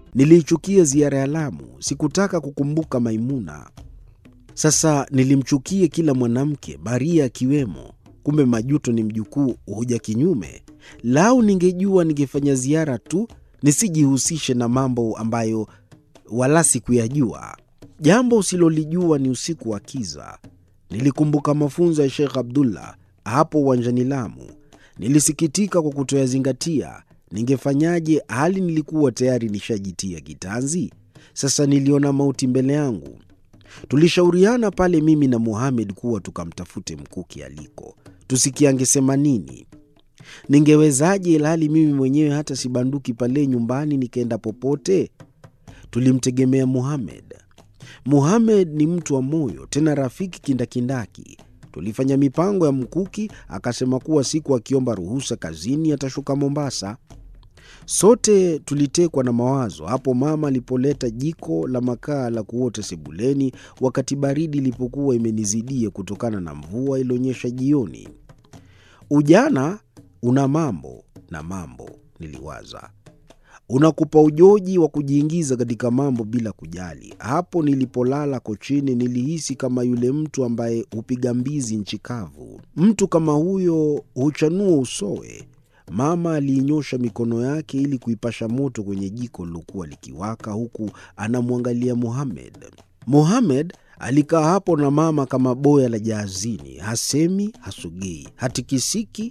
Niliichukia ziara ya Lamu, sikutaka kukumbuka Maimuna. Sasa nilimchukie kila mwanamke, Maria akiwemo. Kumbe majuto ni mjukuu huja kinyume. Lau ningejua ningefanya ziara tu, nisijihusishe na mambo ambayo wala sikuyajua. Jambo usilolijua ni usiku wa kiza. Nilikumbuka mafunzo ya Sheikh Abdullah hapo uwanjani Lamu. Nilisikitika kwa kutoyazingatia. Ningefanyaje hali nilikuwa tayari nishajitia kitanzi? Sasa niliona mauti mbele yangu. Tulishauriana pale mimi na Muhamed kuwa tukamtafute Mkuki aliko, tusikie angesema nini. Ningewezaje ilhali mimi mwenyewe hata sibanduki pale nyumbani nikaenda popote? Tulimtegemea Muhamed. Muhamed ni mtu wa moyo, tena rafiki kindakindaki. Tulifanya mipango ya Mkuki, akasema kuwa siku akiomba ruhusa kazini atashuka Mombasa. Sote tulitekwa na mawazo hapo mama alipoleta jiko la makaa la kuota sebuleni, wakati baridi ilipokuwa imenizidia kutokana na mvua ilionyesha jioni. Ujana una mambo na mambo, niliwaza, unakupa ujoji wa kujiingiza katika mambo bila kujali. Hapo nilipolala kochini, nilihisi kama yule mtu ambaye hupiga mbizi nchi kavu. Mtu kama huyo huchanua usowe. Mama aliinyosha mikono yake ili kuipasha moto kwenye jiko lilokuwa likiwaka, huku anamwangalia Muhamed. Muhamed alikaa hapo na mama kama boya la jaazini, hasemi, hasogei, hatikisiki